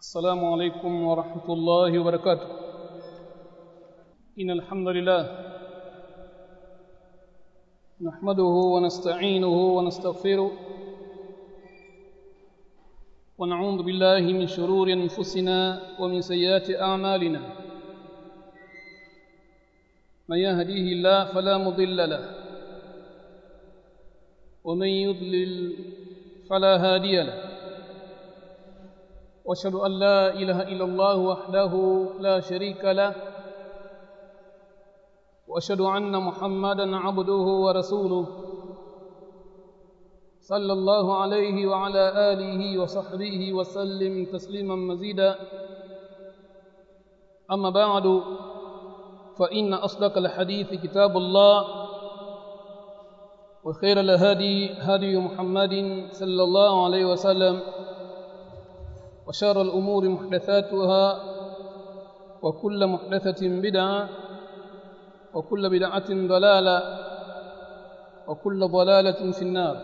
السلام عليكم ورحمة الله وبركاته إن الحمد لله نحمده ونستعينه ونستغفره ونعوذ بالله من شرور أنفسنا ومن سيئات أعمالنا من يهديه الله فلا مضل له ومن يضلل فلا هادي له واشهد ان لا اله الا الله وحده لا شريك له واشهد ان محمدا عبده ورسوله صلى الله عليه وعلى اله وصحبه وسلم تسليما مزيدا اما بعد فان اصدق الحديث كتاب الله وخير الهدي هدي محمد صلى الله عليه وسلم وشر الأمور محدثاتها وكل محدثة بدعة وكل بدعة ضلالة وكل ضلالة في النار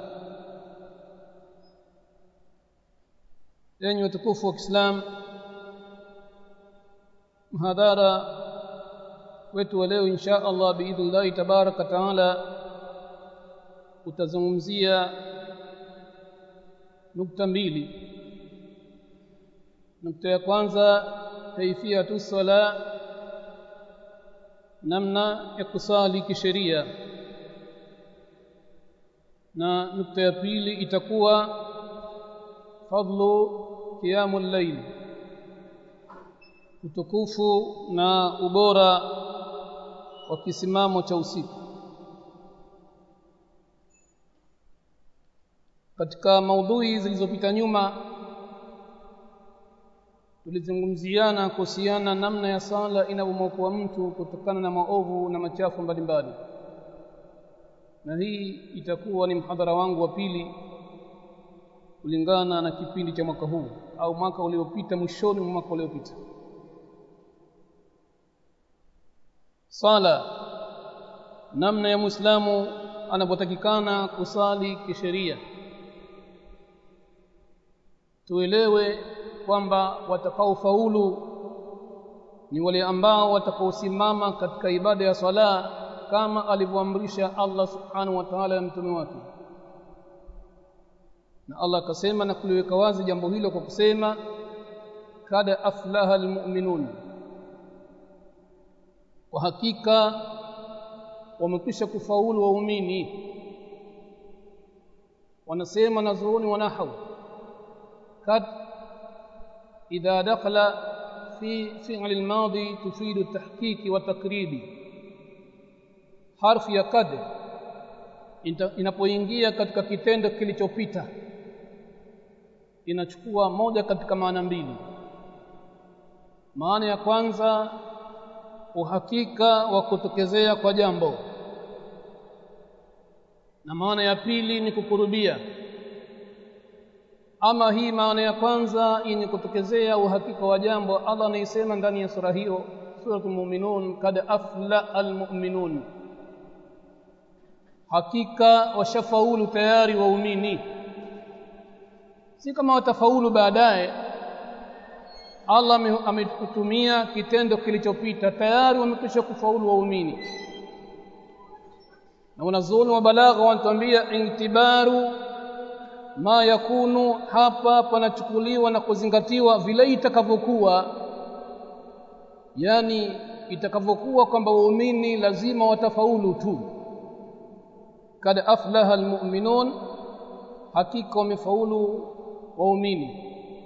yenye utukufu wa Kiislam mhadhara wetu wa leo insha Allah biidhnillahi tabaraka taala utazungumzia nukta mbili nukta ya kwanza kaifiyatu sala namna ya kusali kisheria na nukta ya pili itakuwa fadlu qiyamul layl utukufu na ubora wa kisimamo cha usiku katika maudhui zilizopita nyuma tulizungumziana kuhusiana namna ya sala inavyomwokoa mtu kutokana na maovu na machafu mbalimbali na hii itakuwa ni mhadhara wangu wa pili kulingana na kipindi cha mwaka huu au mwaka uliopita mwishoni mwa mwaka uliopita sala namna ya muislamu anapotakikana kusali kisheria tuelewe kwamba watakaofaulu ni wale ambao watakaosimama katika ibada ya swala kama alivyoamrisha Allah subhanahu wa ta'ala ya mtume wake na Allah akasema na kuliweka wazi jambo hilo kwa kusema kada aflaha almu'minun kwa hakika wamekwisha kufaulu waumini wanasema nazuoni wanahawu kad إذا دخل في فعل الماضي تفيد التحقيق والتقريب حرف ya kad inapoingia katika kitendo kilichopita inachukua moja katika maana mbili maana ya kwanza uhakika wa kutokezea kwa jambo na maana ya pili ni kukurubia ama hii maana ya kwanza yenye kutokezea uhakika wa jambo Allah anaisema ndani ya sura hiyo suratul mu'minun kad afla almu'minun hakika washafaulu tayari waumini si kama watafaulu baadaye Allah ametutumia kitendo kilichopita tayari wamekwisha kufaulu waumini na wanazuoni wa balagha wanatuambia intibaru ma yakunu hapa panachukuliwa na kuzingatiwa vile itakavyokuwa yani itakavyokuwa kwamba waumini lazima watafaulu tu kad aflaha almu'minun hakika wamefaulu waumini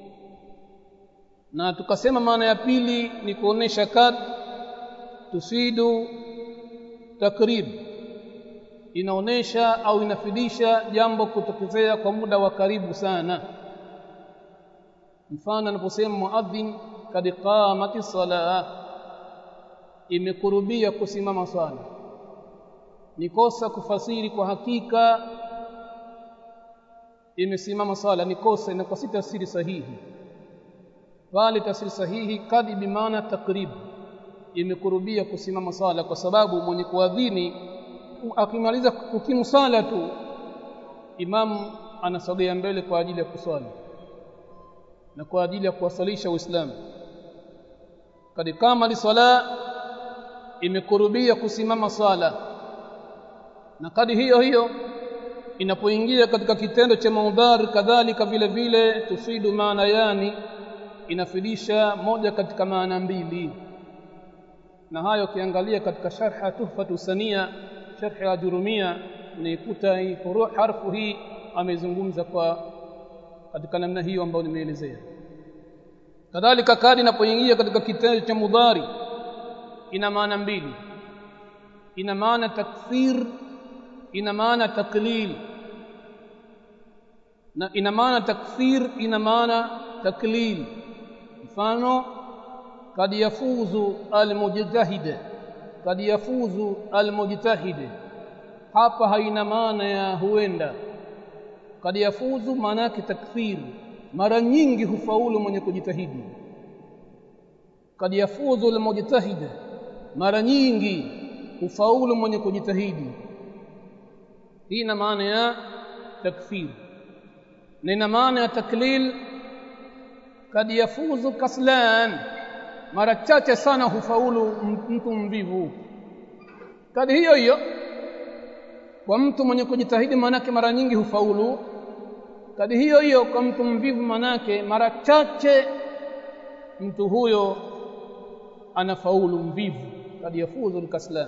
na tukasema maana ya pili ni kuonesha kad tufidu takrib inaonesha au inafidisha jambo kutokezea kwa muda wa karibu sana mfano anaposema muadhin kad qamati salah imekurubia kusimama swala ni kosa kufasiri kwa hakika imesimama swala ni kosa inakuwa si tafsiri sahihi bali tafsiri sahihi kadi bimaana takrib imekurubia kusimama swala kwa sababu mwenye kuadhini akimaliza kukimu sala tu imamu anasogea mbele kwa ajili ya kuswali na kwa ajili ya kuwasalisha Uislamu kad kama sala imekurubia kusimama swala na kadi hiyo hiyo inapoingia katika kitendo cha maudhar kadhalika vile vile tufidu maana yani inafidisha moja katika maana mbili na hayo ukiangalia katika sharha tuhfatu sania sharhi ya jurumia unaikuta hii harfu hii amezungumza kwa katika namna hiyo ambayo nimeelezea kadhalika kadi inapoingia katika kitendo cha mudhari ina maana mbili ina maana takthir ina maana taklil na ina maana takthir ina maana taklil mfano kad yafuzu almujtahid kad yafuzu almujtahid hapa haina maana ya huenda kad yafuzu maana yake takthir mara nyingi hufaulu mwenye kujitahidi kad yafuzu almujtahid mara nyingi hufaulu mwenye kujitahidi hii ina maana ya takfir na ina maana ya taklil kad yafuzu kaslan mara chache sana hufaulu mtu mvivu kadi hiyo hiyo kwa mtu mwenye kujitahidi manake mara nyingi hufaulu kadi hiyo hiyo kwa mtu mvivu manake mara chache mtu huyo anafaulu mvivu kad yafuzu alkaslan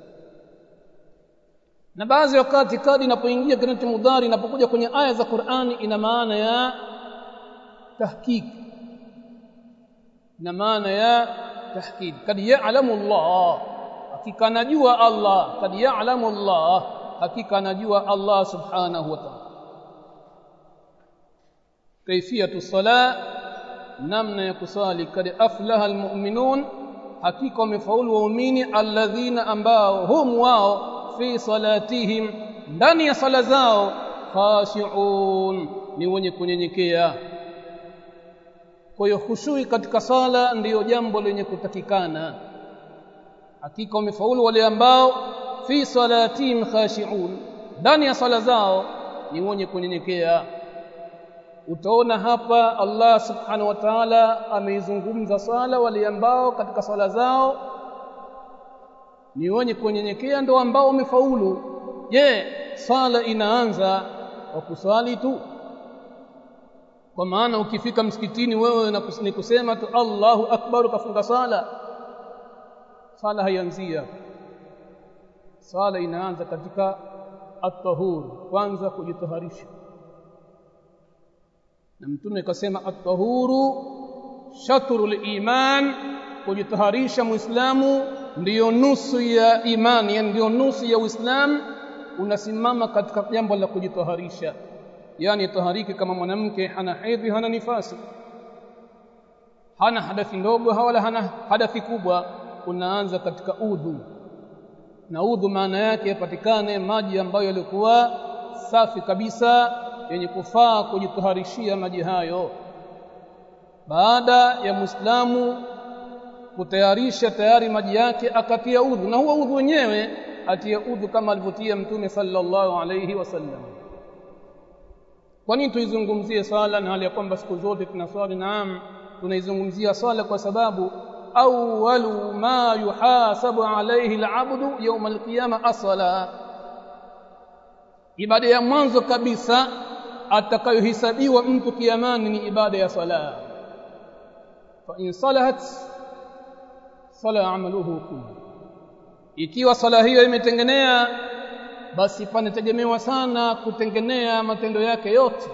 na baadhi wakati kadi inapoingia katika mudhari inapokuja kwenye aya za Qur'ani ina maana ya tahqiq ina maana ya tahqiq kad ya'lamu Allah hakika anajua Allah kad ya'lamu Allah hakika anajua Allah subhanahu wa ta'ala kaifiyatu sala namna ya kusali kad aflaha almu'minun hakika wamefaulu waumini alladhina ambao hum wao fi salatihim ndani ya sala zao khashi'un ni wenye kunyenyekea kwa hiyo khushui katika sala ndiyo jambo lenye kutakikana hakika wamefaulu wale ambao fi salatihim khashi'un ndani ya sala zao ni wenye kunyenyekea utaona hapa Allah subhanahu wa ta'ala ameizungumza sala wale ambao katika sala zao ni wenye kunyenyekea ndio ambao wamefaulu je sala inaanza kwa kuswali tu kwa maana ukifika msikitini wewe ni kusema tu Allahu akbar ukafunga sala sala haianzia sala inaanza katika at-tahur kwanza kujitaharisha na mtume akasema at-tahuru shatrul iman kujitaharisha muislamu ndiyo nusu ya imani yani ndiyo nusu ya uislamu unasimama katika jambo la kujitaharisha yani tahariki kama mwanamke hana hedhi hana nifasi hana hadathi ndogo wala hana hadathi kubwa unaanza katika udhu na udhu maana yake yapatikane maji ambayo yalikuwa safi kabisa yenye kufaa kujitaharishia maji hayo baada ya muislamu kutayarisha tayari maji yake akatia udhu na huo udhu wenyewe atia udhu kama alivyotia mtume sallallahu alayhi wasallam kwa nini tuizungumzie swala na hali ya kwamba siku zote tunaswali naam tunaizungumzia swala kwa sababu awwalu ma yuhasabu alayhi alabdu yawm alqiyama asala ibada ya mwanzo kabisa atakayohesabiwa mtu kiamani ni ibada ya sala fa in salahat sala amaluhu kullu ikiwa sala hiyo imetengenea basi panategemewa sana kutengenea matendo yake yote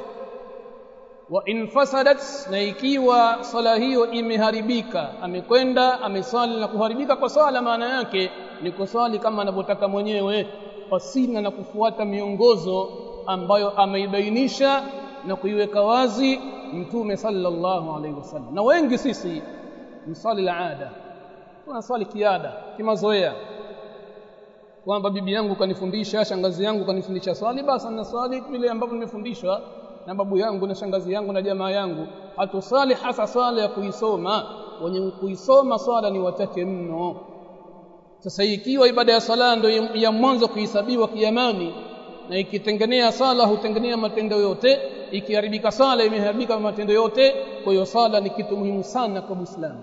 wa in fasadat na ikiwa sala hiyo imeharibika amekwenda amesali na kuharibika kwa sala maana yake ni kusali kama anavyotaka mwenyewe pasina na kufuata miongozo ambayo ameibainisha na kuiweka wazi mtume sallallahu alaihi wasallam na wengi sisi msali la ada tunaswali kiada kimazoea kwamba bibi yangu kanifundisha shangazi yangu kanifundisha swali basi naswali vile ambavyo nimefundishwa na babu yangu na shangazi yangu na jamaa yangu hatusali hasa swala ya kuisoma wenye kuisoma swala ni wachache mno sasa ikiwa ibada ya sala ndio ya mwanzo kuhesabiwa kiamani na ikitengenea sala hutengenea matendo yote ikiharibika sala imeharibika matendo yote kwa hiyo sala ni kitu muhimu sana kwa Muislamu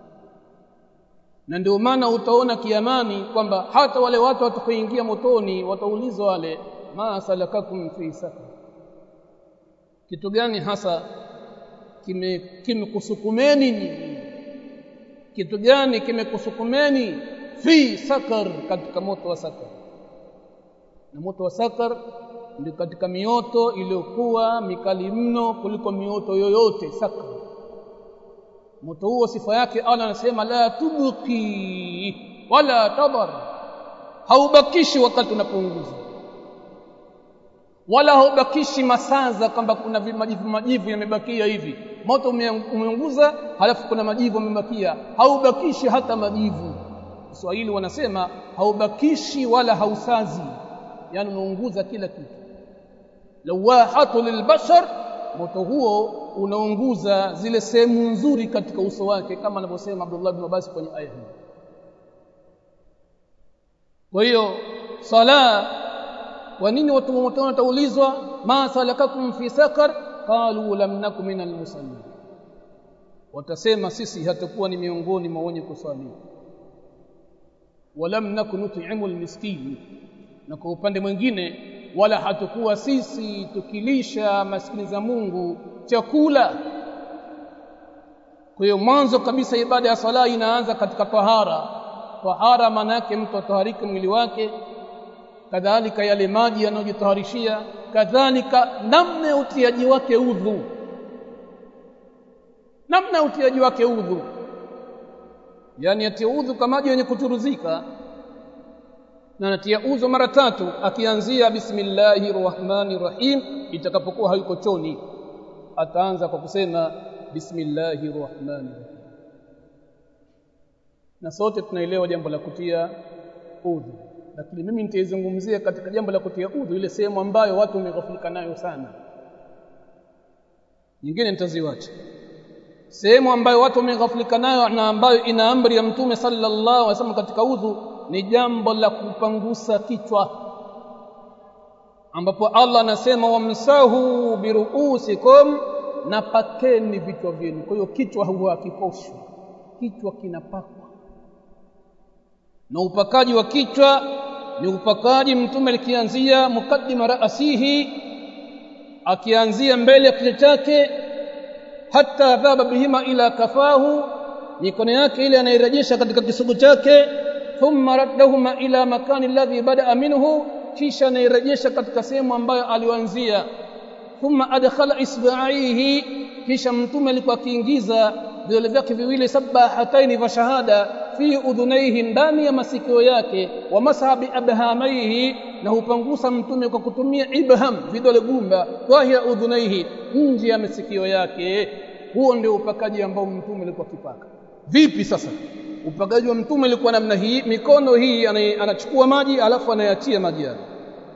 na ndio maana utaona kiamani kwamba hata wale watu watakaoingia motoni wataulizwa wale ma salakakum fi sakar kitu gani hasa kimekusukumeni kime kitu gani kimekusukumeni fi sakar katika moto wa sakar na moto wa sakar ndio katika mioto iliyokuwa mikali mno kuliko mioto yoyote sakar moto huo sifa yake Allah anasema la tubqi wala tadar haubakishi wakati unapounguza wala haubakishi masaza kwamba kuna majivu majivu yamebakia hivi moto umeunguza halafu kuna majivu yamebakia haubakishi hata majivu Kiswahili wanasema haubakishi wala hausazi yani unaunguza kila kitu lawahatu lilbashar moto huo unaunguza zile sehemu nzuri katika uso wake kama anavyosema Abdullah ibn Abbas kwenye aya hii kwa hiyo sala kwa nini watu wa moto wataulizwa ma salakakum fi sakar qalu lam nakum minal musallin watasema sisi hatakuwa ni miongoni mwa wenye kusali walam nakun nut'imu almiskin na kwa upande mwingine wala hatakuwa sisi tukilisha maskini za Mungu chakula kwa hiyo mwanzo kabisa ibada ya sala inaanza katika tahara tahara maana yake mtu atahariki mwili wake kadhalika yale maji yanayojitaharishia kadhalika namna ya utiaji wake udhu namna ya utiaji wake udhu yani atia udhu kwa maji yenye kuturuzika na anatia udhu mara tatu akianzia bismillahir rahmanir rahim itakapokuwa hayuko choni ataanza kwa kusema bismillahir rahmanir rahim na sote tunaelewa jambo la kutia udhu lakini mimi nitaizungumzia katika jambo la kutia udhu ile sehemu ambayo watu wameghafilika nayo sana nyingine nitaziwacha sehemu ambayo watu wameghafilika nayo na ambayo ina amri ya mtume sallallahu alaihi wasallam katika udhu ni jambo la kupangusa kichwa ambapo Allah anasema wamsahu biruusikum na pakeni vichwa vyenu kwa hiyo kichwa huwa hakikoshwi kichwa kinapakwa na upakaji wa kichwa ni upakaji mtume alikianzia mukaddima raasihi akianzia mbele ya kichwa chake hata dhaba bihima ila kafahu mikono yake ile anairejesha katika kisugu chake thumma raddahuma ila makani alladhi bada minhu kisha anairejesha katika sehemu ambayo alianzia thumma adkhala isba'ihi kisha mtume alikuwa akiingiza vidole vyake viwili sabahataini vya shahada fi udhunaihi ndani ya masikio yake wa masahabi abhamaihi na hupangusa mtume kwa kutumia ibham vidole gumba wahia udhunaihi nje ya masikio yake huo ndio upakaji ambao mtume alikuwa akipaka vipi sasa upakaji wa mtume ulikuwa namna hii mikono hii anachukua maji alafu anayatia maji yake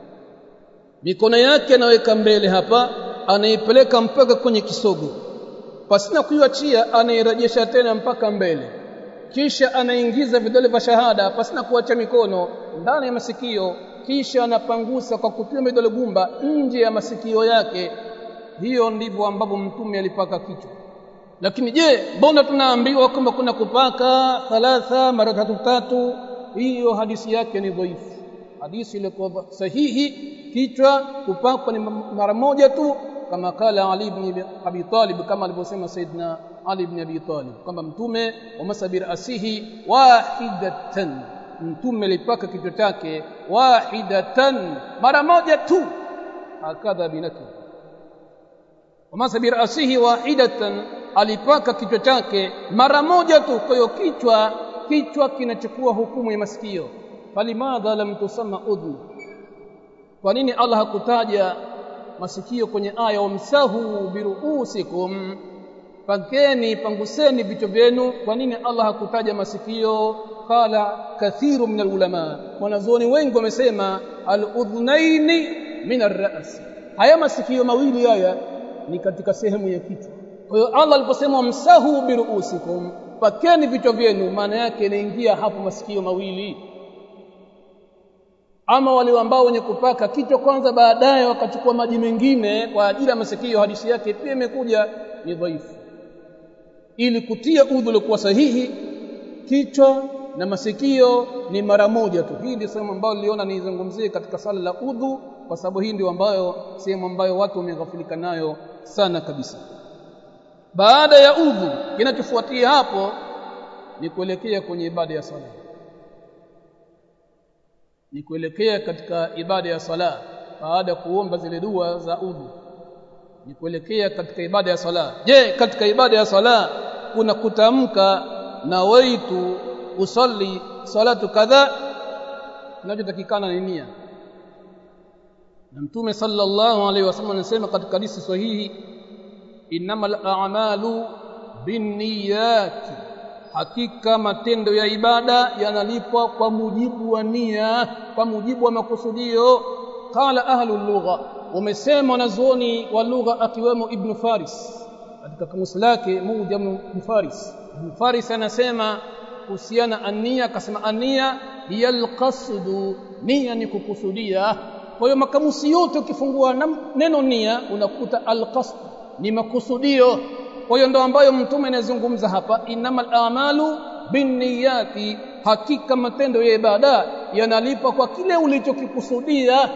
mikono yake anaweka mbele hapa anaipeleka mpaka kwenye kisogo pasina kuiachia anairejesha tena mpaka mbele kisha anaingiza vidole vya shahada pasina kuacha mikono ndani ya masikio kisha anapangusa kwa kutumia vidole gumba nje ya masikio yake hiyo ndivyo ambavyo mtume alipaka kichwa lakini je mbona tunaambiwa kwamba kuna kupaka thalatha mara tatu tatu hiyo hadisi yake ni dhaifu hadisi ilikuwa sahihi kichwa kupakwa ni mara moja tu kama kala Ali ibn Abi Talib kama alivyosema Saidna Ali ibn Abi Talib kwamba mtume wa masabir asihi wahidatan mtume alipaka kichwa chake wahidatan mara moja tu hakadha binaki wa masabir asihi wahidatan alipaka kichwa chake mara moja tu kwa hiyo kichwa kichwa kinachukua hukumu ya masikio falimadha lam tusamma udhu kwa nini Allah hakutaja masikio kwenye aya wamsahu biruusikum pakeni panguseni vichwa vyenu kwa nini Allah hakutaja masikio qala kathiru min alulama wanazuoni wengi wamesema aludhnaini min arras haya masikio mawili haya ni katika sehemu ya kichwa kwa hiyo Allah aliposema wamsahu biruusikum pakeni vichwa vyenu maana yake inaingia hapo masikio mawili ama wale ambao wenye kupaka kichwa kwanza baadaye wakachukua maji mengine kwa ajili ya masikio hadithi yake pia imekuja ni dhaifu ili kutia udhu uliokuwa sahihi kichwa na masikio ni mara moja tu hii ndio sehemu ambayo niliona nizungumzie katika sala la udhu kwa sababu hii ndio ambayo sehemu ambayo watu wameghafilika nayo sana kabisa baada ya udhu kinachofuatia hapo ni kuelekea kwenye ibada ya sala ni kuelekea katika ibada ya sala baada ya kuomba zile dua za udhu ni kuelekea katika ibada ya sala je katika ibada ya sala kuna kutamka na waitu usalli salatu kadha kinachotakikana ni nia na mtume sallallahu alaihi wasallam anasema katika hadithi sahihi innamal a'malu binniyati hakika matendo ya ibada yanalipwa kwa mujibu wa nia kwa mujibu wa makusudio qala ahlu lugha umesema wanazuoni wa lugha akiwemo ibn faris katika kamusi lake mujam ibn faris ibn faris anasema kuhusiana ania akasema ania hiya alqasdu nia ni kukusudia kwa hiyo makamusi yote ukifungua neno nia unakuta alqasd ni makusudio kwa hiyo ndo ambayo mtume anazungumza hapa innamal a'malu binniyati hakika matendo ya ibada yanalipa kwa kile ulichokikusudia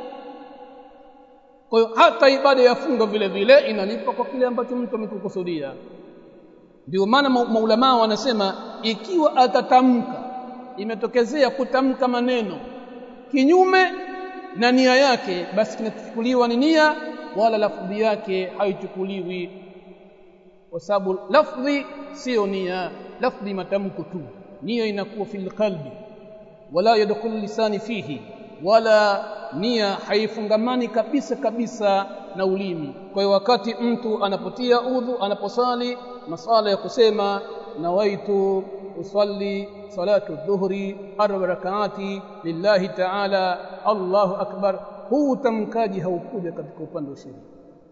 kwa hiyo hata ibada ya funga vile vile inalipa kwa kile ambacho mtu amekukusudia ndio maana maulama wanasema ikiwa atatamka imetokezea kutamka maneno kinyume na nia yake basi kinachukuliwa ni nia wala lafdhi yake haichukuliwi kwa sababu lafdhi sio nia lafdhi matamko tu nia inakuwa fil qalbi wala yadkhulu lisani fihi wala nia haifungamani kabisa kabisa na ulimi kwa hiyo wakati mtu anapotia udhu anaposali masala ya kusema nawaitu usalli salatu dhuhri arba rakaati lillahi ta'ala Allahu akbar huu utamkaji haukuja katika upande wa sheria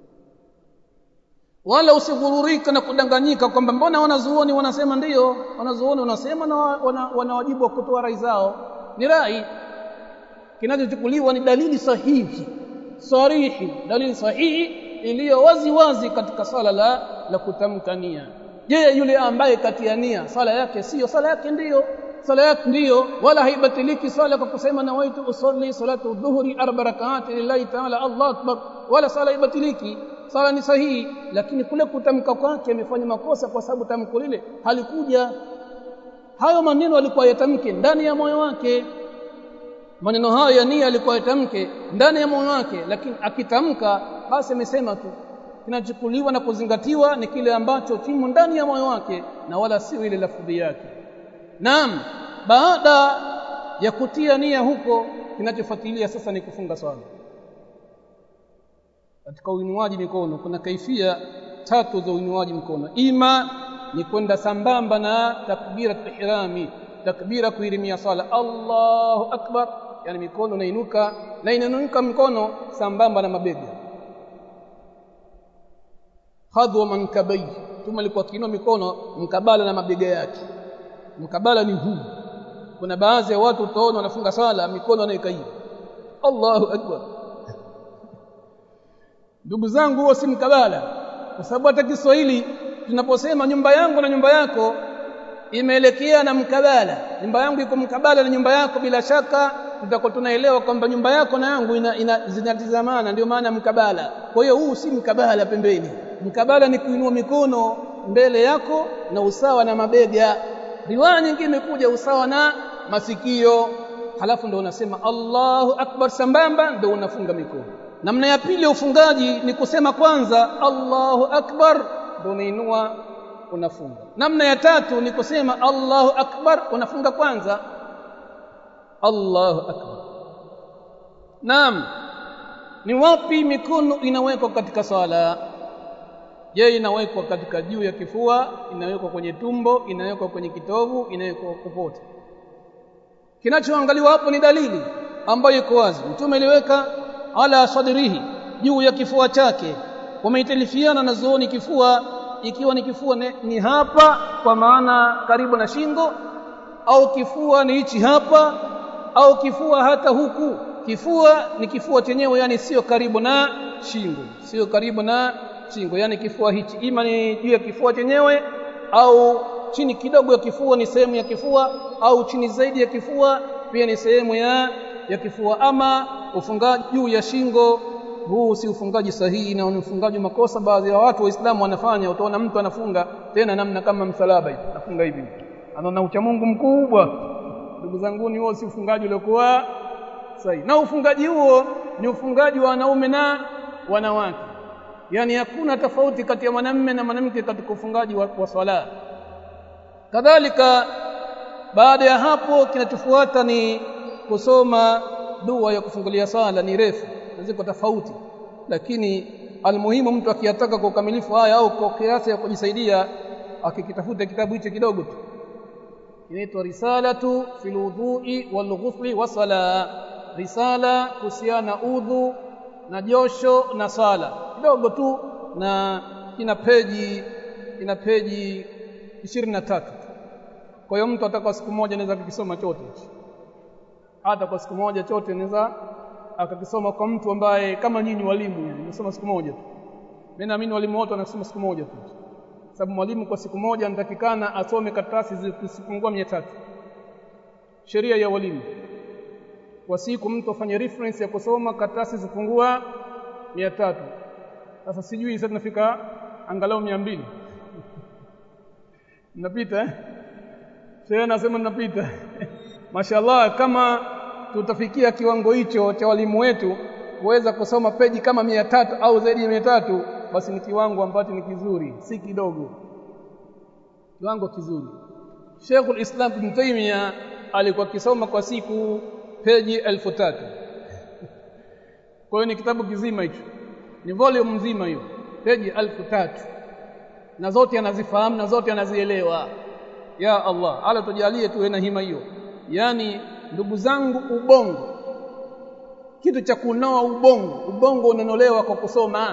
wala usighururika na kudanganyika kwamba mbona wanazuoni wanasema ndiyo wanazuoni wanasema na wana, wana wajibu wa kutoa rai zao ni rai kinachochukuliwa ni dalili sahihi sarihi dalili sahihi iliyo wazi wazi katika sala la la kutamka nia je yule ambaye katia nia sala yake sio sala yake ndiyo sala yake ndiyo wala haibatiliki sala kwa kusema nawaitu usalli salatu dhuhri arba rakaati lillahi ta'ala Allah akbar wala sala haibatiliki sala ni sahihi lakini kule kutamka kwake amefanya makosa kwa sababu tamko lile halikuja hayo maneno alikuwa yatamke ndani ya moyo wake maneno hayo ya nia alikuwa yatamke ndani ya moyo wake lakini akitamka basi amesema tu kinachukuliwa na kuzingatiwa ni kile ambacho kimo ndani ya moyo wake na wala sio ile lafudhi yake naam baada ya kutia nia huko kinachofuatilia sasa ni kufunga swala katika uinuaji mikono kuna kaifia tatu za uinuaji mkono ima ni kwenda sambamba na takbira ihrami takbira kuirimia sala Allahu akbar yani mikono inainuka na inainuka mkono sambamba na mabega hadwa mankabai tuma alikuwa kiinua mikono mkabala na mabega yake mkabala ni huu kuna baadhi ya watu utaona wanafunga sala mikono anaweka hivi Allahu akbar ndugu zangu huo si mkabala kwa sababu hata Kiswahili tunaposema nyumba yangu na nyumba yako imeelekea na mkabala nyumba yangu iko mkabala na nyumba yako bila shaka tutakuwa tunaelewa kwamba nyumba yako na yangu ina, ina zinatizamana ndio maana mkabala kwa hiyo huu si mkabala pembeni mkabala ni kuinua mikono mbele yako na usawa na mabega riwaya nyingine imekuja usawa na masikio halafu ndio unasema Allahu akbar sambamba ndio unafunga mikono namna ya pili ya ufungaji ni kusema kwanza Allahu akbar ndio unainua unafunga namna ya tatu ni kusema Allahu akbar unafunga kwanza Allahu akbar Naam ni wapi mikono inawekwa katika swala je inawekwa katika juu ya kifua inawekwa kwenye tumbo inawekwa kwenye kitovu inawekwa popote kinachoangaliwa hapo ni dalili ambayo iko wazi mtume aliweka ala sadrihi juu ya kifua chake wameitalifiana na zooni kifua ikiwa ni kifua ni, ni hapa kwa maana karibu na shingo au kifua ni hichi hapa au kifua hata huku kifua ni kifua chenyewe yani sio karibu na shingo sio karibu na shingo yani kifua hichi ima ni juu ya kifua chenyewe au chini kidogo ya kifua ni sehemu ya kifua au chini zaidi ya kifua pia ni sehemu ya ya kifua ama ufungaji juu ya shingo huu si ufungaji sahihi na ni ufungaji makosa baadhi ya watu waislamu wanafanya utaona mtu anafunga tena namna kama msalaba hivi anafunga hivi anaona ucha Mungu mkubwa ndugu zangu ni huo si ufungaji uliokuwa sahihi na ufungaji huo ni ufungaji wa wanaume na wanawake yani hakuna tofauti kati ya mwanamume na mwanamke katika ufungaji wa, wa swala kadhalika baada ya hapo kinachofuata ni kusoma dua ya kufungulia sala ni refu ziko tofauti lakini almuhimu mtu akiyataka kwa ukamilifu haya au kwa kiasi ya kujisaidia akikitafuta kitabu hicho kidogo tu inaitwa risalatu fil wudhu'i wal ghusli wa sala risala kuhusiana udhu na josho na sala kidogo tu na ina peji ina peji 23 kwa hiyo mtu ataka siku moja anaweza kukisoma chote hata kwa siku moja chote anaweza akakisoma kwa mtu ambaye kama nyinyi walimu hivi msoma siku moja tu mimi naamini walimu wote wanasoma siku moja tu sababu mwalimu kwa siku moja anatakikana asome karatasi zisipungua 300 sheria ya walimu kwa siku mtu afanye reference ya kusoma karatasi zipungua 300 sasa sijui sasa tunafika angalau 200 napita eh sheria nasema napita mashallah kama tutafikia kiwango hicho cha walimu wetu kuweza kusoma peji kama mia tatu au zaidi ya mia tatu basi ni kiwango ambacho ni kizuri si kidogo kiwango kizuri Sheikhul Islam Ibn Taymiyyah alikuwa akisoma kwa siku peji elfu tatu kwa hiyo ni kitabu kizima hicho ni volume nzima hiyo peji elfu tatu na zote anazifahamu na zote anazielewa ya Allah ala tujalie tuwe na hima hiyo yani ndugu zangu ubongo kitu cha kunoa ubongo ubongo unanolewa kwa kusoma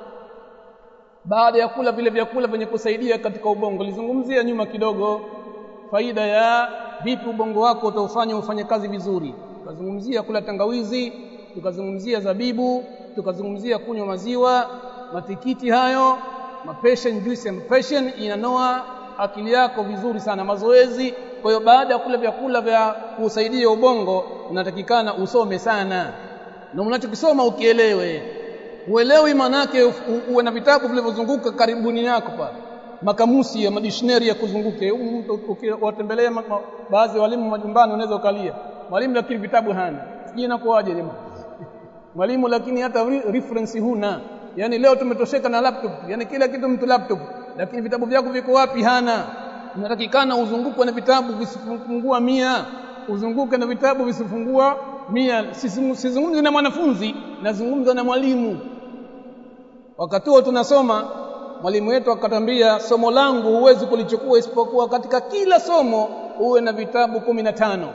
baada ya kula vile vyakula vyenye kusaidia katika ubongo lizungumzia nyuma kidogo faida ya vipi ubongo wako utaufanya ufanye kazi vizuri tukazungumzia kula tangawizi tukazungumzia zabibu tukazungumzia kunywa maziwa matikiti hayo mapassion juice and passion inanoa akili yako vizuri sana mazoezi kwa hiyo baada ya kula vyakula vya kusaidia ubongo unatakikana usome sana na unachokisoma ukielewe uelewi manake uwe na vitabu vilivyozunguka karibuni yako pale makamusi ya madictionary ya kuzunguke ukiwatembelea baadhi ya walimu majumbani unaweza ukalia mwalimu lakini vitabu hana sijui inakuwaje jamaa mwalimu lakini hata reference huna yani leo tumetosheka na laptop yani kila kitu mtu laptop lakini vitabu vyako viko wapi hana unatakikana uzungukwe na vitabu visifungua mia uzunguke na vitabu visifungua mia sizungumzi na mwanafunzi nazungumza na mwalimu wakati huo tunasoma mwalimu wetu akatambia somo langu huwezi kulichukua isipokuwa katika kila somo uwe na vitabu kumi na tano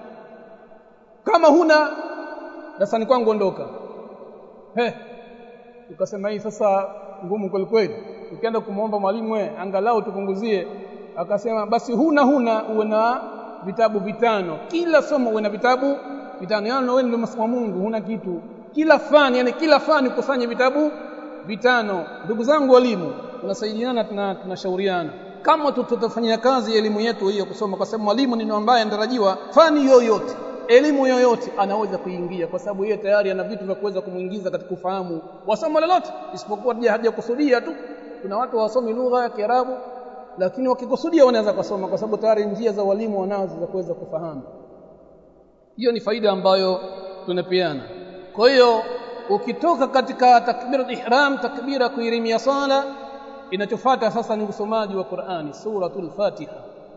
kama huna darasani kwangu ondoka he ukasema hii sasa ngumu kweli kweli ukienda kumwomba mwalimu we angalau tupunguzie akasema basi huna huna uwe na vitabu vitano kila somo uwe na vitabu vitano yani wewe ndio masomo Mungu huna kitu kila fani yani kila fani kusanya vitabu vitano ndugu zangu walimu tunasaidiana na tunashauriana kama tutafanyia kazi elimu yetu hiyo kusoma kwa sababu mwalimu ni ambaye anatarajiwa fani yoyote elimu yoyote anaweza kuingia kwa sababu yeye tayari ana vitu vya kuweza kumuingiza katika ufahamu wa somo lolote isipokuwa hajakusudia tu kuna watu wasomi lugha ya Kiarabu lakini wakikusudia wanaweza kusoma kwa sababu tayari njia za walimu wanazo za kuweza kufahamu hiyo ni faida ambayo tunapeana kwa hiyo ukitoka katika takbiratul ihram takbira kuirimia sala inachofuata sasa ni usomaji wa Qur'ani suratul Fatiha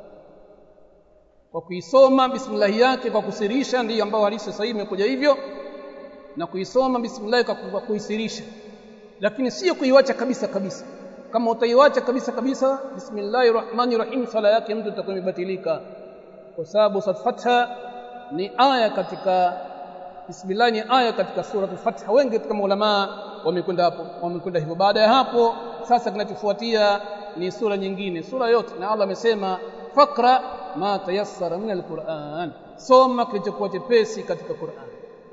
kwa kuisoma bismillah yake kwa kusirisha ndiyo ambayo hadithi sahihi imekuja hivyo na kuisoma bismillah kwa kuisirisha lakini sio kuiwacha kabisa kabisa kama utaiwacha kabisa kabisa bismillahir rahmanir rahim sala yake mtu itakuwa imebatilika kwa sababu fatha ni aya katika bismillah ni aya katika sura al-Fatiha wengi katika maulama wamekwenda hapo wamekwenda hivyo baada ya hapo sasa kinachofuatia ni sura nyingine sura yote na Allah amesema fakra ma tayassara min al-Qur'an soma kilichokuwa chepesi katika Qur'an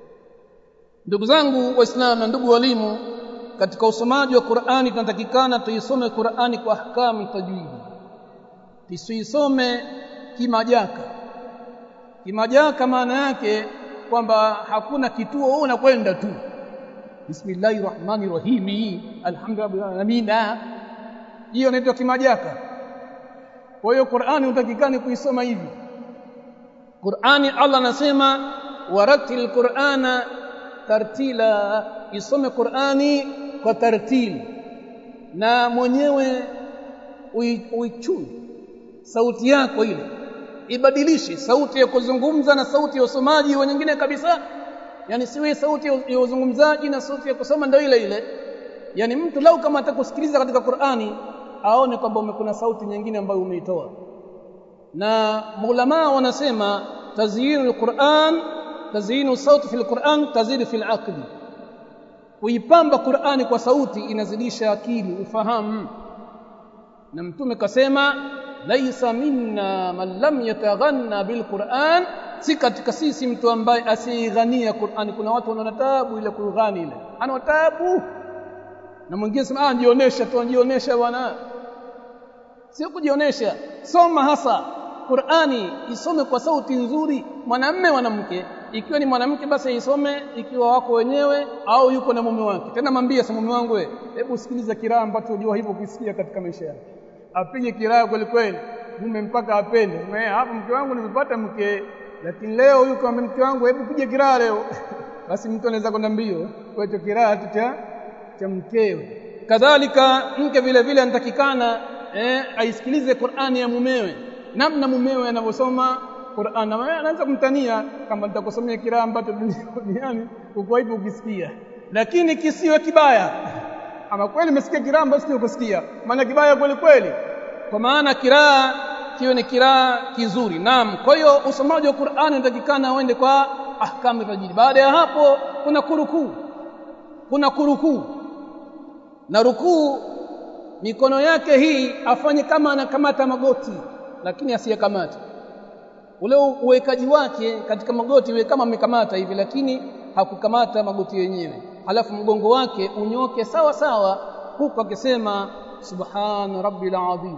ndugu zangu waislamu na ndugu walimu katika usomaji wa Qur'ani tunatakikana tuisome Qur'ani kwa ahkamu tajwidi tusiisome kimajaka kimajaka maana yake kwamba hakuna kituo wewe unakwenda tu bismillahir rahmanir rahim alhamdulillah hiyo inaitwa kimajaka kwa hiyo Qur'ani utakikani kuisoma hivi Qur'ani Allah anasema waratil Qur'ana tartila isome Qur'ani kwa tartil na mwenyewe uichuni sauti yako ile ibadilishe sauti ya kuzungumza na sauti ya usomaji wa nyingine kabisa yani siwe sauti ya uzungumzaji na sauti ya kusoma ndio ile ile yani mtu lau kama atakusikiliza katika Qur'ani aone kwamba kuna sauti nyingine ambayo umeitoa na maulama wanasema tazyinul Qur'an tazyinu sauti fil Qur'an tazidu fil aqli kuipamba Qur'ani kwa sauti inazidisha akili ufahamu na mtume kasema laisa minna man lam yataghanna bil Qur'an si katika sisi mtu ambaye asighania Qur'ani kuna watu wanaona taabu ile kughani ile ana taabu na mwingine sema ah jionesha tu jionesha bwana sio kujionesha soma hasa Qur'ani isome kwa sauti nzuri mwanamme mwanamke ikiwa ni mwanamke basi isome ikiwa wako wenyewe au yuko na mume wake tena mwambie sasa mume wangu hebu sikiliza kiraa ambacho unajua hivyo kusikia katika maisha yako apige kiraa kweli kweli mume mpaka apende hapo mke wangu nimepata mke lakini leo huyu kwa mke wangu hebu pige kiraa leo basi mtu anaweza kwenda mbio kwa hiyo kiraa tu cha cha mkewe kadhalika mke vile vile anatakikana eh, aisikilize Qur'ani ya mumewe namna mumewe anavyosoma Qur'an na anaanza kumtania kama nitakusomea kiraa ambacho duniani uko hivyo ukisikia lakini kisiwe kibaya ama kweli umesikia kiraa ambacho sio kusikia maana kibaya kweli kweli kwa maana kiraa kiwe ni kiraa kizuri naam kwa hiyo usomaji wa Qur'ani unatakikana uende kwa ahkamu tajwid baada ya hapo kuna kurukuu kuna kurukuu na rukuu mikono yake hii afanye kama anakamata magoti lakini asiyekamata ule uwekaji wake katika magoti iwe kama amekamata hivi lakini hakukamata magoti yenyewe halafu mgongo wake unyoke sawa sawa huku akisema subhana rabbil azim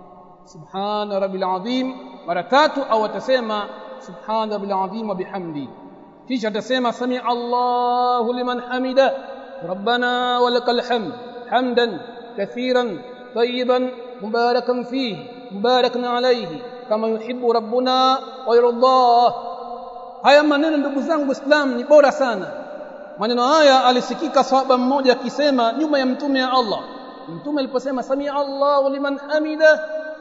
subhana rabbil azim mara tatu au atasema subhana rabbil azim wa bihamdi kisha atasema sami Allahu liman hamida rabbana walakal hamd hamdan kathiran tayyiban mubarakan fihi mubarakan alayhi kama yuhibbu rabbuna wa yardah haya maneno ndugu zangu islam ni bora sana maneno haya alisikika sahaba mmoja akisema nyuma ya mtume ya Allah mtume aliposema sami Allahu liman hamida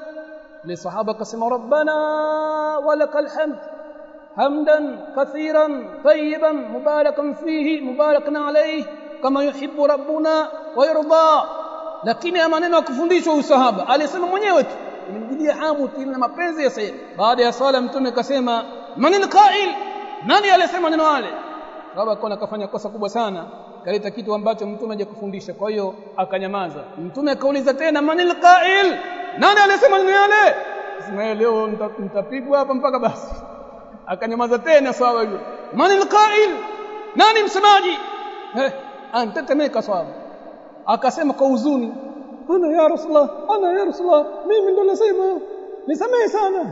le sahaba akasema rabbana walakal hamd hamdan kathiran tayyiban mubarakan fihi mubarakan alayhi kama yuhibbu rabbuna wa yardah lakini ya maneno ya kufundishwa usahaba alisema mwenyewe tu imemjidia hamu na mapenzi ya sayyid baada ya swala mtume akasema man alqa'il nani alisema neno wale baba akaona akafanya kosa kubwa sana kaleta kitu ambacho mtume hajakufundisha kwa hiyo akanyamaza mtume akauliza tena man alqa'il nani alisema neno yale sema leo nitapigwa hapa mpaka basi akanyamaza tena swala hiyo man alqa'il nani msemaji eh antetemeka swala akasema kwa huzuni ana ya rasulullah ana ya rasulullah mimi ndo nasema nisamehe sana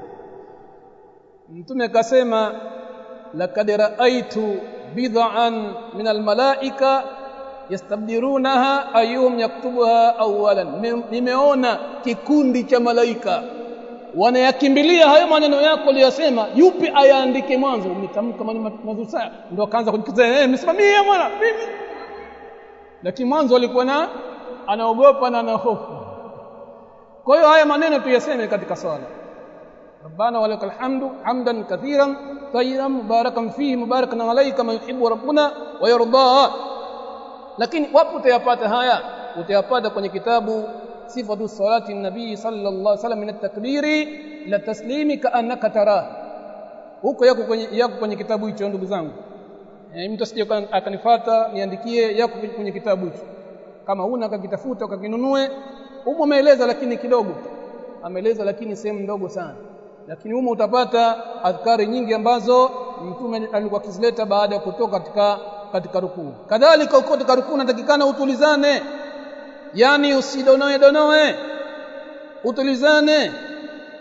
mtume akasema laqad ra'aytu bid'an min almalaika yastabdirunaha ayyuhum yaktubuha awwalan nimeona kikundi cha malaika wanayakimbilia hayo maneno yako aliyosema yupi ayaandike mwanzo umetamka maneno mazuri sana ndio akaanza kujikiza eh msimamie bwana mimi lakini mwanzo alikuwa na anaogopa na anahofu kwa hiyo haya maneno tuyaseme katika swala ربنا ولك الحمد حمدا كثيرا طيبا مباركا فيه مباركا عليه كما يحب ربنا ويرضى lakini wapo utayapata haya utayapata kwenye kitabu sifatu salati nabii sallallahu alaihi wasallam min at-takbiri la taslimi ka annaka tara huko yako kwenye yako kwenye kitabu hicho ndugu zangu e, mtu asije akanifuata niandikie yako kwenye kitabu hicho kama huna akakitafuta ukakinunue humo ameeleza lakini kidogo ameeleza lakini sehemu ndogo sana lakini humo utapata adhkari nyingi ambazo mtume alikuwa akizileta baada ya kutoka katika katika rukuu kadhalika uko katika rukuu unatakikana utulizane yani usidonoe donoe utulizane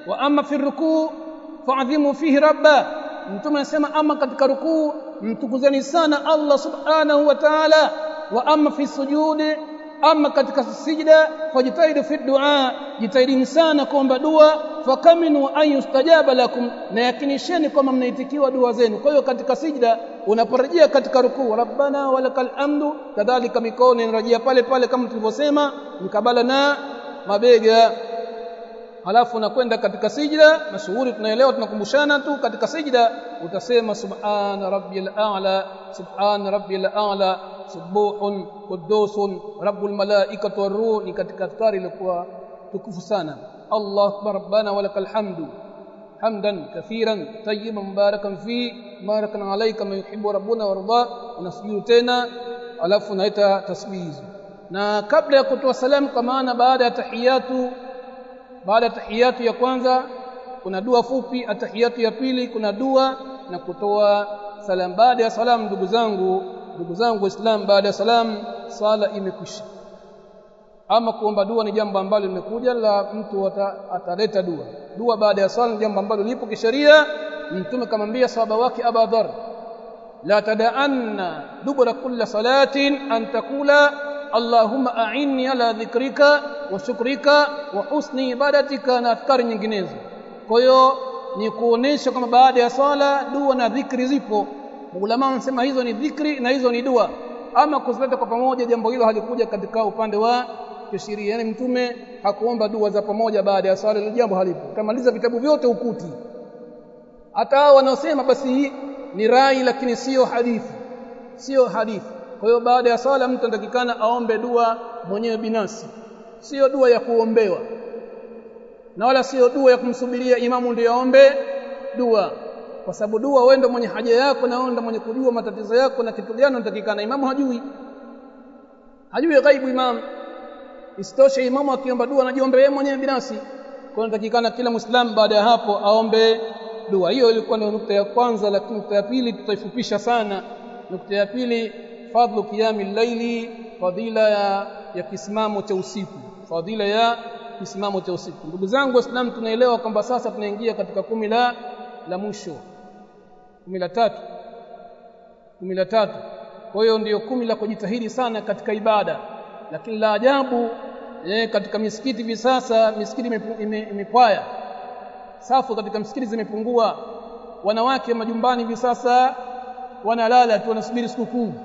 wa amma fi rukuu fa'dhimu fihi rabba mtume anasema ama katika rukuu mtukuzeni sana Allah subhanahu wa ta'ala wa amma fi sujudi ama katika sijda fajitahidu fi du'a jitahidini sana kuomba dua fakaminu an yustajaba lakum na yakinisheni kwamba mnaitikiwa dua zenu kwa hiyo katika sijda unaporejea katika rukuu rabbana walakal hamdu kadhalika mikono inarejea pale pale kama tulivyosema mkabala na mabega halafu unakwenda katika sijda mashuhuri tunaelewa tunakumbushana tu katika sijda utasema subhana rabbiyal a'la subhana rabbiyal a'la subuhun qudusun rabbul malaikati waruh ni katika askari ilikuwa tukufu sana Allah akbar rabbana walakal hamdu hamdan kathiran tayyiban mubarakan fi barakan alayka ma yuhibbu rabbuna warda unasujudu tena alafu unaita tasbih na kabla ya kutoa salamu kwa maana baada ya tahiyatu baada ya tahiyatu ya kwanza kuna dua fupi atahiyatu ya pili kuna dua na kutoa salam baada ya salam ndugu zangu ndugu zangu waislamu baada ya salam sala imekwisha ama kuomba dua ni jambo ambalo limekuja la mtu ataleta dua dua baada ya sala ni jambo ambalo lipo kisheria mtume kamwambia sahaba wake Abu Dharr la tada'anna dubura kulli salatin an taqula Allahumma a'inni ala dhikrika wa shukrika wa husni ibadatika na afkari nyinginezo kwa hiyo ni kuonesha kwamba baada ya sala dua na dhikri zipo ulama wanasema hizo ni dhikri na hizo ni dua ama kuzileta kwa pamoja jambo hilo halikuja katika upande wa kisheria yani mtume hakuomba dua za pamoja baada ya sala ile jambo halipo utamaliza vitabu vyote ukuti hata wanaosema basi hii ni rai lakini sio hadithi sio hadithi kwa hiyo baada ya sala mtu anatakikana aombe dua mwenyewe binafsi sio dua ya kuombewa na wala sio dua ya kumsubiria imamu ndio aombe dua kwa sababu dua wewe ndio mwenye haja yako na wewe ndio mwenye kujua matatizo yako na kitu gani unatakikana imamu hajui hajui ghaibu imamu isitoshe imamu akiomba dua anajiombea yeye mwenyewe binafsi kwa unatakikana kila muislamu baada ya hapo aombe dua hiyo ilikuwa ni nukta ya kwanza lakini nukta ya pili tutaifupisha sana nukta ya pili fadlu qiyamil laili fadila ya, ya kisimamo cha usiku fadila ya kisimamo cha usiku ndugu zangu waislamu tunaelewa kwamba sasa tunaingia katika kumi la la mwisho kumi la tatu kumi la tatu kwa hiyo ndiyo kumi la kujitahidi sana katika ibada lakini la ajabu eh, katika misikiti hivi sasa misikiti imepwaya ime, safu katika misikiti zimepungua wanawake majumbani hivi sasa wanalala tu wanasubiri sikukuu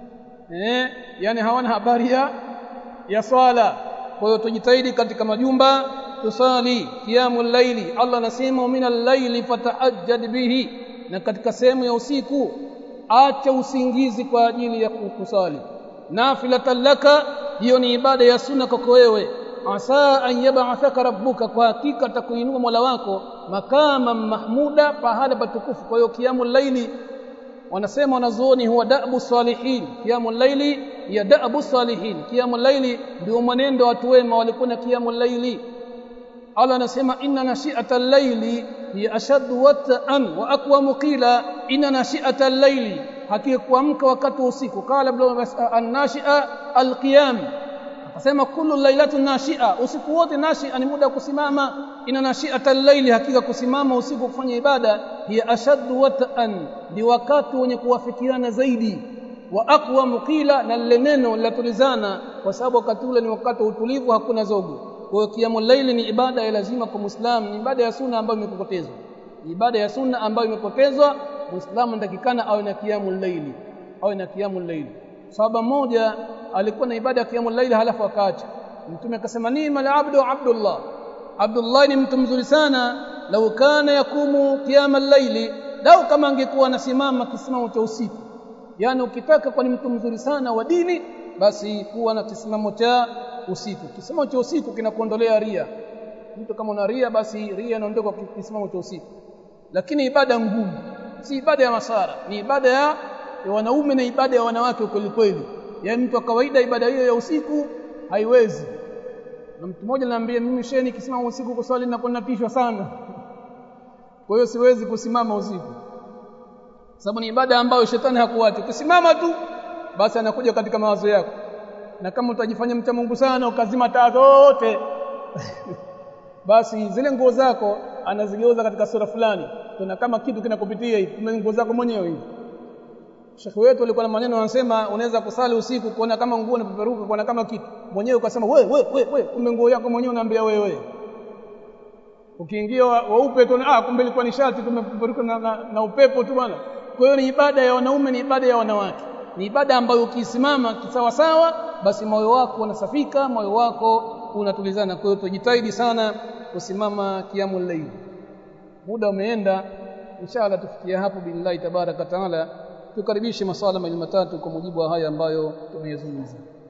eh yani hawana habari ya ya swala kwa hiyo tujitahidi katika majumba tusali qiyamul laili Allah anasema minal laili fatahajjad bihi na katika sehemu ya usiku acha usingizi kwa ajili ya kusali nafilatan laka hiyo ni ibada ya sunna kwako wewe asa an yab'athaka rabbuka kwa hakika atakuinua Mola wako makama mahmuda pahala patukufu kwa hiyo qiyamul laili wanasema wanazuoni huwa da'bu salihin qiyamul laili ya da'bu salihin qiyamul laili ndio mwenendo watu wema walikuwa na qiyamul laili Allah anasema inna nashi'atal laili hiya ashaddu wat'an wa aqwamu qila inna nashi'atal laili hakika kuamka wakati wa usiku qala ibn an-nashi'a al-qiyam akasema kullu lailatun nashi'a usiku wote nashi'a ni muda wa kusimama ina nashi'atal laili hakika kusimama usiku kufanya ibada hiya ashaddu wat'an ni wakati wenye kuwafikiana zaidi wa aqwa qila na lile neno linatulizana kwa sababu wakati ule ni wakati wa utulivu hakuna zogo kwa hiyo kiamul laili ni ibada ya lazima kwa muislamu ni ibada ya sunna ambayo imepotezwa ni ibada ya sunna ambayo imepotezwa muislamu anatakikana awe na kiamul laili awe na kiamul laili sahaba mmoja alikuwa na ibada ya kiamul laili halafu akaacha mtume akasema ni mal abdu abdullah abdullah ni mtu mzuri sana lau kana yakumu kiamal laili lau kama angekuwa anasimama kisimamo cha usiku yani ukitaka kwa ni mtu mzuri sana wa dini basi kuwa na kisimamo cha usiku kisimamo cha usiku kinakuondolea ria mtu kama una ria basi ria inaondoka kwa kisimamo cha usiku lakini ibada ngumu si ibada ya masara ni ibada ya, ya wanaume na ibada ya wanawake kweli kweli yaani mtu wa kawaida ibada hiyo ya usiku haiwezi na mtu mmoja ananiambia mimi sheni kisimama usiku kuswali na kunapishwa sana kwa hiyo siwezi kusimama usiku sababu ni ibada ambayo shetani hakuacha ukisimama tu basi anakuja katika mawazo yako na kama utajifanya mcha Mungu sana ukazima taa zote basi zile nguo zako anazigeuza katika sura fulani kuna kama kitu kinakupitia hivi kumbe nguo zako mwenyewe hivi Sheikh wetu alikuwa na maneno anasema unaweza kusali usiku kuona kama nguo inapeperuka kuona kama kitu mwenyewe ukasema we we we we kumbe nguo yako mwenyewe unaambia wewe ukiingia weupe tu ah kumbe ilikuwa ni shati tumepeperuka na, na, na upepo tu bwana kwa hiyo ni ibada ya wanaume ni ibada ya wanawake ni ibada ambayo ukisimama kisawa sawa basi moyo wako unasafika moyo wako unatulizana kwa hiyo tujitahidi sana kusimama kiamu layl muda umeenda inshallah tufikia hapo billahi tabaraka taala tukaribishe maswala mawili matatu kwa mujibu wa haya ambayo tumeyazungumza